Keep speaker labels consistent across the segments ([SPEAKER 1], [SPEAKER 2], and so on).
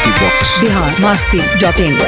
[SPEAKER 1] Box.
[SPEAKER 2] Bihar Masti dot in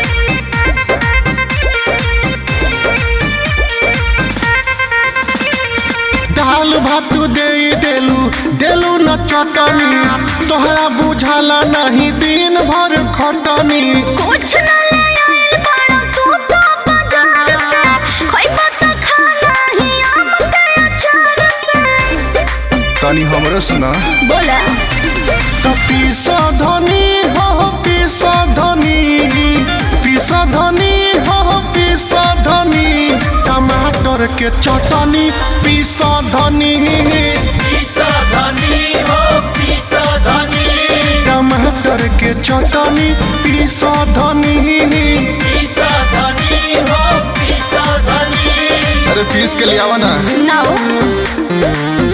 [SPEAKER 3] दाल भात दे देलू देलू न चटनी तोहरा बुझाला नहीं दिन भर खटनी
[SPEAKER 4] कुछ न ले आइल बाड़ा तू तो बाजार से खइबा त खाना ही आम के अचार से
[SPEAKER 1] तनी हमरो सुना
[SPEAKER 4] बोला
[SPEAKER 3] तो पीस धनी हो पीस धनी पीस धनी हो पीस धनी टमाटर के चटनी पीस धनी टमाटर के चटनी पीस धनी
[SPEAKER 1] अरे पीस के लिए आवा ना
[SPEAKER 4] नाउ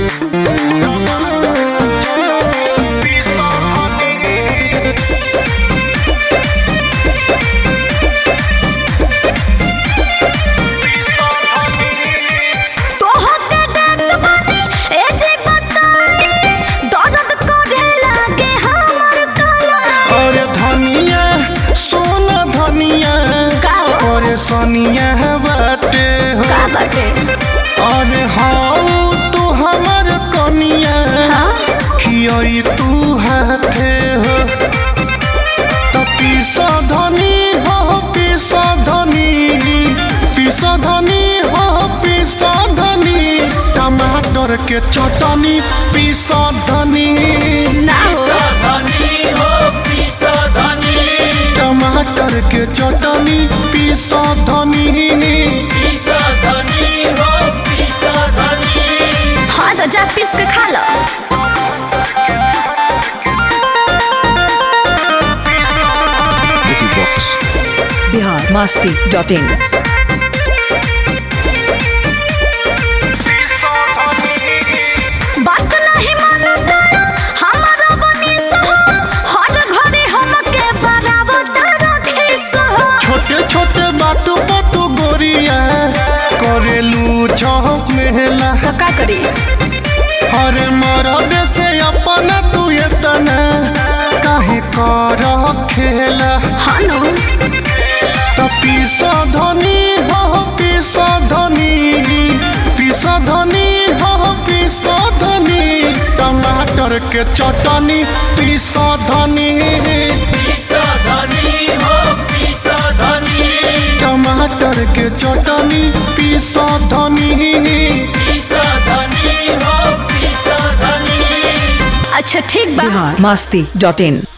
[SPEAKER 4] तोहके देत बानी ए जे बताई दर्द करे लागे हमर कलाई
[SPEAKER 3] अरे धनिया सोना धनिया
[SPEAKER 4] का हो?
[SPEAKER 3] अरे सोनिया बाटे हो
[SPEAKER 4] का बाटे
[SPEAKER 3] अरे हाँ तू हमर कनिया
[SPEAKER 4] हाँ?
[SPEAKER 3] खियई तू हाथे हो तो पीस धनी हो पीस धनी पीस धनी हो पीस धनी टमाटर के चटनी पीस धनी
[SPEAKER 4] ना हो
[SPEAKER 3] टमाटर के चटनी पीस धनी
[SPEAKER 4] हाँ तो जा पीस के खा लो
[SPEAKER 1] Vicky Box.
[SPEAKER 2] Bihar Masti dot in
[SPEAKER 4] बात नहीं मानता हमारा बनी सहो हर घड़ी हमके बराबर रखी सहो
[SPEAKER 3] छोटे छोटे बात बात गोरिया करेलू चौक मेला
[SPEAKER 4] तो का करी
[SPEAKER 3] हर मरद से अपन तू इतना काहे कर खेला
[SPEAKER 4] हाँ नो
[SPEAKER 3] तो पीस धनी हो पीस धनी पीस धनी हो पीस धनी टमाटर के चटनी पीस धनी टमाटर के चटनी पीस धनी
[SPEAKER 4] अच्छा ठीक बा
[SPEAKER 2] बिहार मस्ती डॉट इन